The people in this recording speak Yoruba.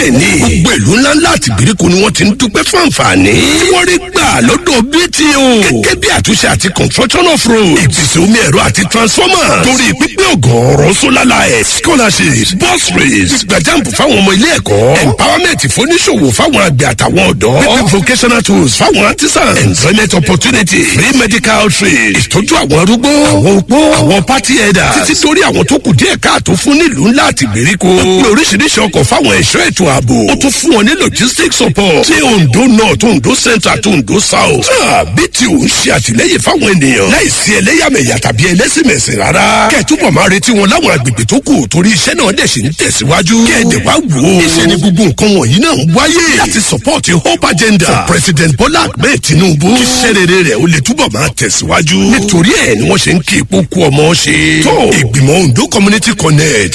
ní gbogbo ìlú ńláńlá àti ìgbèríko ni wọ́n ti ń dúpẹ́ fún àǹfààní tí wọ́n rí gbà lọ́dọ̀ bto gẹ́gẹ́ bí àtúnṣe àti construction of road ìpèsè omi ẹ̀rọ àti transformer torí pípé ọ̀gọ̀ọ̀rọ̀ solar light scholarships bus race gbàjáǹpù fáwọn ọmọ ilé ẹ̀kọ́ empowerment fóníṣòwò fáwọn àgbẹ̀ àtàwọn ọ̀dọ́ pípé vocational tools fáwọn artisans employment opportunity free medical trade ìtọ́jú àwọn arúgbó àwọn opó àwọn party headers títí torí àwọn tó kù díẹ̀ káàtó fún nílùú ńlá àti ìgbèríko ó pé oríṣiríṣi ọkọ̀ fáwọn ẹ̀ṣọ́ ètò ààbò ó tún fún wọn ní logistics support tí ondo north ondo central àti ondo south náà bí tí ò ń ṣe àtìlẹyìn fáwọn ènìyàn láìsí ẹlẹ́yàmẹ̀yà tàbí ẹlẹ́sìnmẹ̀sìn rárá kẹ́ẹ̀túbọ̀ máa retí wọn láwọn agbègbè tó kù torí iṣẹ́ náà dẹ̀ ṣe ń tẹ̀síwájú kẹ́ẹ̀dẹ̀ wá wò ó iṣẹ́ ni gbogbo nǹkan wọ̀nyí náà ń wáyé láti support hope agenda for president bola ahmed tinubu kí iṣẹ́ rere rẹ̀ ó lè túbọ̀ máa tẹ̀síwájú nítorí ẹ̀ ni wọ́n ṣe ń kí ipò kú ọmọ ṣe tó ìgbìmọ̀ ondo community connect